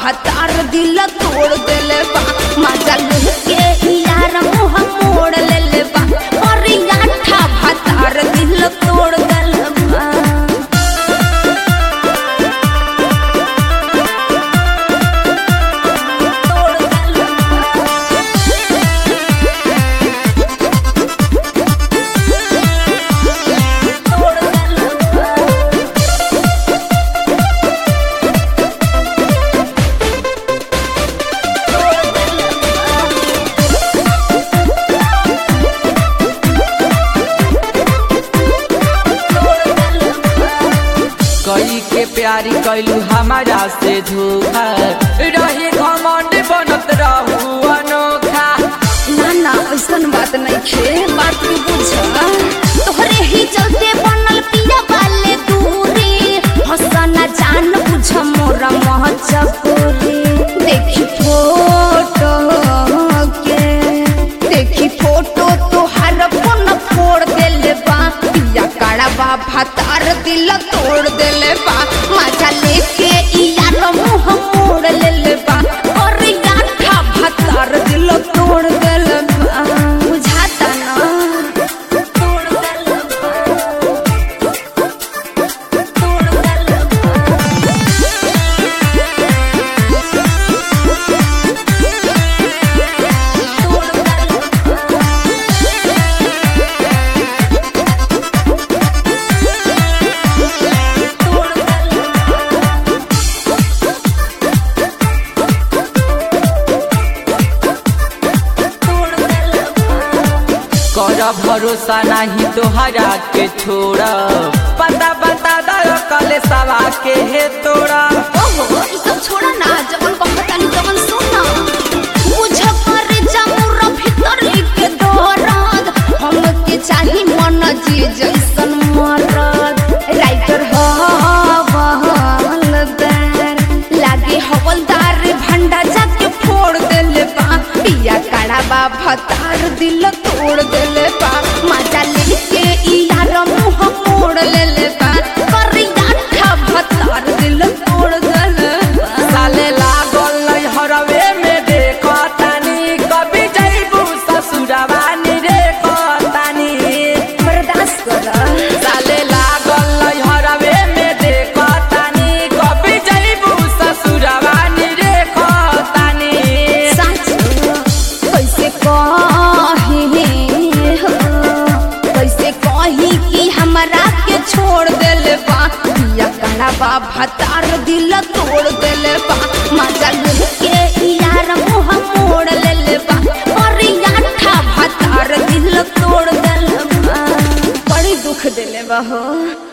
भतार दिल तोड़ देले बा मजा लेके यार मुंह मोड़ लेले बा और याठा भतार दिल तोड़ देले बा तोड़ देले बा तोड़ देले बा कई के प्यारी कैलू हमारा से धोखा रही घमंड बनत रहू अनोखा ना ना ऐसन बात नहीं छे बात तू बुझ तोहरे ही चलते बनल पिया वाले दूरी हसना जान बुझ मोरा महचपूरी देखी फोटो के देखी फोटो तोहार फोन फोड़ देले बा पिया काड़ा बा भतार दिल तोड़ देले बा मजा लेके ई यार मुंह मोड़ लेले बा और गाठा भतार दिल तोड़ देले बा बुझाता ना तोड़ देले बा तोड़ देले बा तोड़ देले तोड़ देले तोड़ देले कर भरोसा नहीं तोहरा के छोड़ा पता बता दो कले सवा के हे तोड़ा ओहो ई सब छोड़ा ना जवन कहतानी तवन सुना बुझ पर जमुर भीतर के दरद हमके चाही मन जी जैसन मरद राइटर हवलदार लागे हवलदार भंडा जाके फोड़ देले बा पिया काड़ा बा भतार दिल तोड़ देले बा मजा लेके ई यार मुंह मोड़ लेले बा करिया ठा भतार दिल तोड़ देले बा साले लागल नहीं हरवे में देखो तानी कभी जैबू ससुरवा नी रे तानी बर्दाश्त कर साले लागल नहीं हरवे में देखो तानी कभी जैबू ससुरवा नी रे तानी सच कैसे कही हो कैसे कही कि हमरा के छोड़ देले बा पिया काला बा भतार दिल तोड़ देले बा मजा लेके यार मुंह मोड़ लेले बा और याठा भतार दिल तोड़ देले बा बड़ी दुख देले बा हो